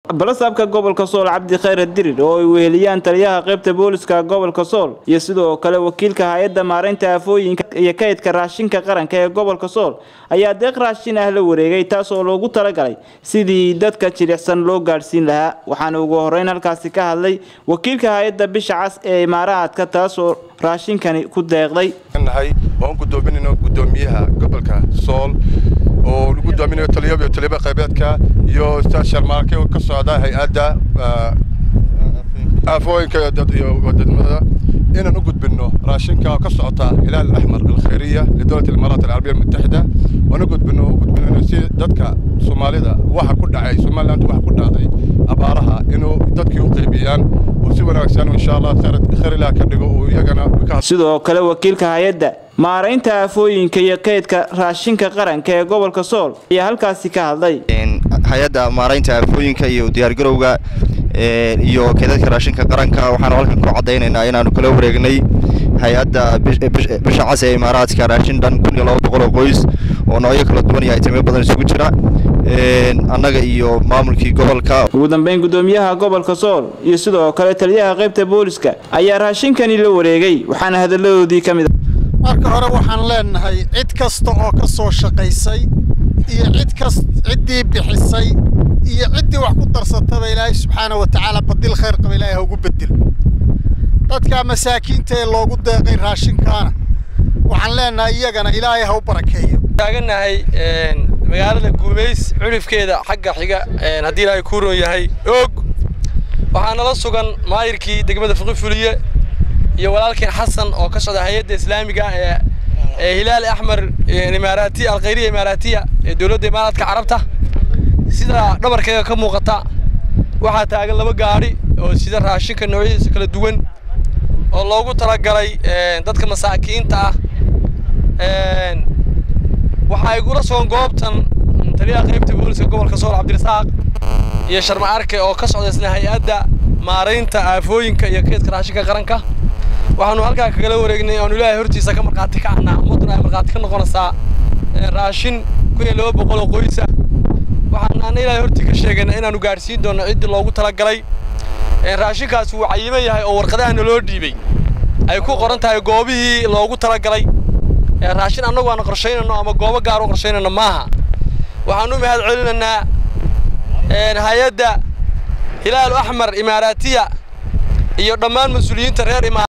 balasaabka gobolka sool cabdi khayr dirir oo ay weheliyaan taliyaha qaybta booliska gobolka sool iyo sidoo kale wakiilka hay-adda maareynta aafooyinka iyo kaydka raashinka qaranka ee gobolka sool ayaa deeq raashin ah la wareegay taas oo loogu talagalay sidii dadka jilicsan loo gaadhsiin lahaa waxaana ugu horeyn halkaasi ka hadlay wakiilka hay-adda bisha cas ee imaaraadka taas oo raashinkani ku deeqday nahay waan gudoominayno gudoomiyaha gobolka sool oo lagu doominayo taliyo iyo taliyo qaybeedka iyo sharmaarke oo ka socda hay-adda aafooyinka iyo wadadmada inaan u gudbinno raashinka oo ka socota hilaal axmar alkhayriya lidowlad imaaraat alcarabiya almutaxida waan u gudbinno u gudbinayno si dadka soomaalida waxa ku dhacay somaliland waxa ku dhacday abaaraha inuu dadkii u qaybiyaan oo si wanaagsan insha allah khayr ilaah ka dhigo oo iyagana sidoo kale wakiilka hay-adda maaraynta aafooyinka iyo kaydka raashinka qaranka ee gobolka sool ayaa halkaasi ka hadlay hay-adda maaraynta aafooyinka iyo diyaargarowga iyo kaydadka raashinka qaranka waxaanu halkan ku caddaynaynaa inaanu kala wareegnay hay-adda bisha cas ee imaaraadka raashin dhan kun iyo laba boqol oo qoys oo noocyo kala duwan iyo aytimo badan isugu jira annaga iyo maamulkii gobolka ugu dambeyn gudoomiyaha gobolka sool iyo sidoo kale taliyaha qaybta booliska ayaa raashinkani la wareegay waxaana hadalladoodii ka mid marka hore waxaan leenahay cid kasta oo ka soo shaqaysay iyo cid kas ciddii bixisay iyo ciddii wax ku darsataba ilaahay subxaana wa tacaala badil khayr qaba ilaahay ha ugu bedel dadka masaakiinta ee loogu deeqay raashinkaana waxaan leenahay iyagana ilaahay ha u barakeeyo taaganahay magaalada guumays culifkeeda xagga xiga haddii ilaahay kuu roon yahay og waxaa nala sugan maayirkii degmada fiqifuliye iyo walaalkeen xasan oo ka socda hay-adda islaamiga ee ee hilaal axmar imaaraatiya alkhayriya imaaraatiya ee dowladda imaaraadka carabta sida dhabarkeega ka muuqata waxaa taagan laba gaadhi oo sida raashinka noocyadiisa kala duwan oo loogu talagalay dadka masaakiinta ah waxaa igula sugan goobtan taliyaha qaybta booliska gobolka sool cabdirasaaq iyo sharma arke oo ka socda isna hay-adda maaraynta aafooyinka iyo kaydka raashinka qaranka waxaanu halkaa kagala wareegnay aanu ilaahay hortiisa ka markhaati ka ahnaa ummadduna ay markhaati ka noqonaysaa raashin kun iyo laba boqol oo qoysa waxaan ana ilaahay hortii ka sheegayna inaanu gaadhsiin doonno ciddii loogu talagalay raashinkaas wuu cayiman yahay oo warqadahana loo dhiibay ay ku qoran tahay goobihii loogu talagalay raashin annagu aan qorshaynayno ama goobo gaar u qorshaynayno maaha waxaan u mahad celinaynaa hay-adda hilaal axmar imaaraatiya iyo dhammaan mas-uuliyiinta reer imaar